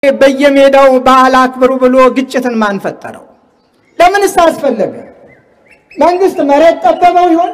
በየሜዳው በዓል አክብሩ ብሎ ግጭትን ማን ፈጠረው? ለምንስ አስፈለገ? መንግስት መሬት ጠበበው ይሆን?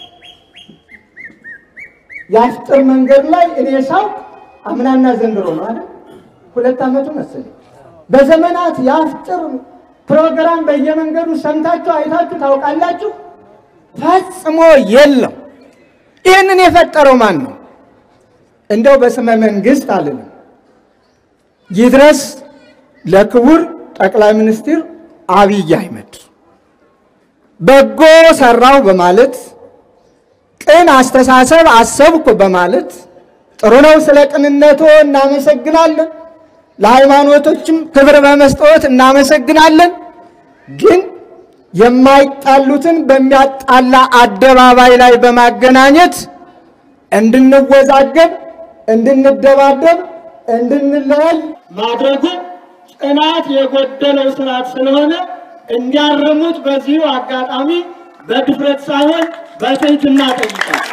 የአፍጥር መንገድ ላይ እኔ ሳውቅ አምናና ዘንድሮ ነው አይደል? ሁለት ዓመቱ መሰለኝ። በዘመናት የአፍጥር ፕሮግራም በየመንገዱ ሰምታችሁ አይታችሁ ታውቃላችሁ? ፈጽሞ የለም። ይህንን የፈጠረው ማን ነው? እንደው በስመ መንግስት አልልም። ይድረስ ለክቡር ጠቅላይ ሚኒስትር አብይ አህመድ በጎ ሰራው በማለት ቅን አስተሳሰብ አሰብኩ በማለት ጥሩ ነው። ስለ ቅንነቶ እናመሰግናለን። ለሃይማኖቶችም ክብር በመስጠት እናመሰግናለን። ግን የማይጣሉትን በሚያጣላ አደባባይ ላይ በማገናኘት እንድንወዛገብ፣ እንድንደባደብ፣ እንድንለያይ ማድረጉ ጽናት የጎደለው ስርዓት ስለሆነ እንዲያርሙት በዚሁ አጋጣሚ በድፍረት ሳይሆን በትህትና ጠይቃል።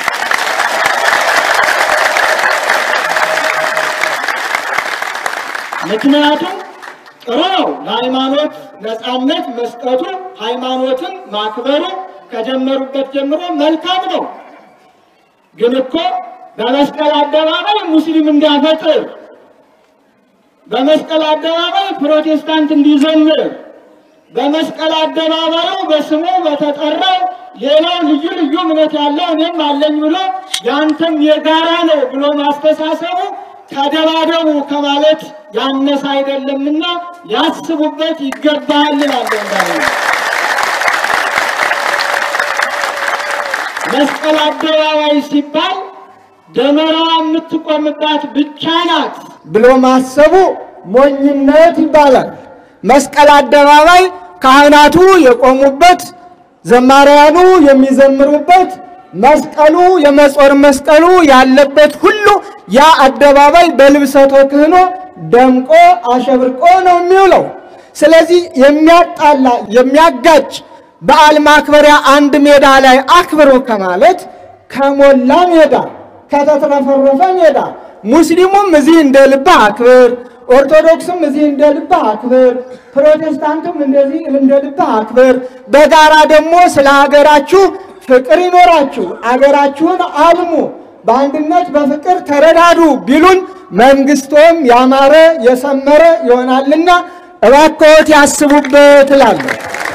ምክንያቱም ጥሩ ነው ለሃይማኖት ነፃነት መስጠቱ፣ ሃይማኖትን ማክበሩ ከጀመሩበት ጀምሮ መልካም ነው። ግን እኮ በመስቀል አደባባይ ሙስሊም እንዲያፈጥር፣ በመስቀል አደባባይ ፕሮቴስታንት እንዲዘምር፣ በመስቀል አደባባዩ በስሙ በተጠራው ሌላው ልዩ ልዩ እምነት ያለው እኔም አለኝ ብሎ ያንተም የጋራ ነው ብሎ ማስተሳሰቡ ተደባደቡ ከማለት ያነሰ አይደለምና ያስቡበት ይገባል እላለሁ። እንዳለ መስቀል አደባባይ ሲባል ደመራ የምትቆምባት ብቻ ናት ብሎ ማሰቡ ሞኝነት ይባላል። መስቀል አደባባይ ካህናቱ የቆሙበት፣ ዘማሪያኑ የሚዘምሩበት መስቀሉ የመጾር መስቀሉ ያለበት ሁሉ ያ አደባባይ በልብሰ ተክህኖ ደምቆ አሸብርቆ ነው የሚውለው። ስለዚህ የሚያጣላ የሚያጋጭ በዓል ማክበሪያ አንድ ሜዳ ላይ አክብሮ ከማለት ከሞላ ሜዳ ከተትረፈረፈ ሜዳ ሙስሊሙም እዚህ እንደ ልብህ አክብር፣ ኦርቶዶክስም እዚህ እንደ ልብህ አክብር፣ ፕሮቴስታንቱም እንደዚህ እንደ ልብህ አክብር። በጋራ ደግሞ ስለ ሀገራችሁ ፍቅር ይኖራችሁ፣ አገራችሁን አልሙ፣ በአንድነት በፍቅር ተረዳዱ ቢሉን መንግስቶም ያማረ የሰመረ ይሆናልና እባክዎት ያስቡበት እላለሁ።